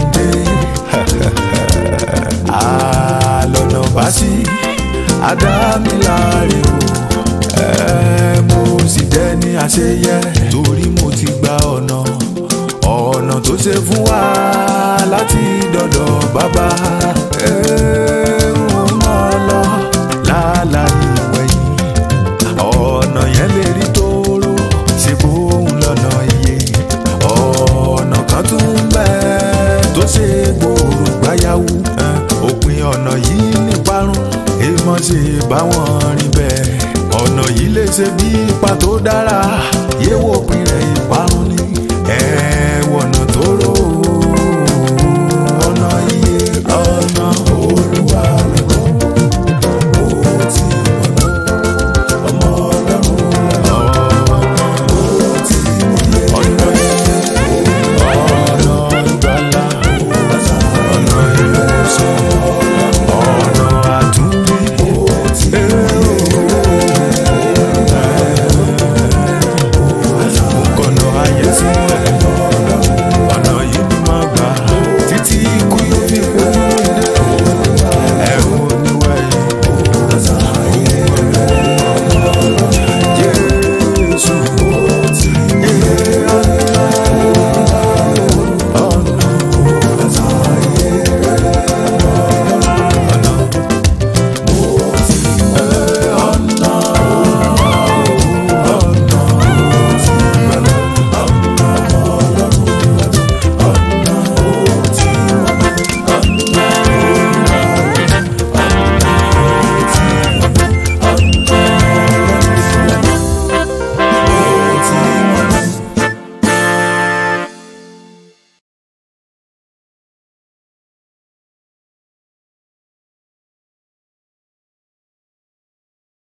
dé àlọ́nà bá sí àdámiláre o ẹ mo sì dẹ́ni àṣeyẹ torí mo ti gba ọ̀nà ọ̀nà tó ṣe fún wa láti dọ̀dọ̀ bàbá ẹ ń mọ̀ lọ láláì wẹ̀yìn ọ̀nà yẹn lè rí tóóró ṣe bóun lọ́nà iye ọ̀nà kan tún ń bẹ tó ṣe gbòòrò gbáyàwó òpin ọ̀nà yìí níparun èèmọ̀ ṣe báwọn rìn bẹ́ẹ̀ ọ̀nà yìí lè ṣe bí ipa tó dára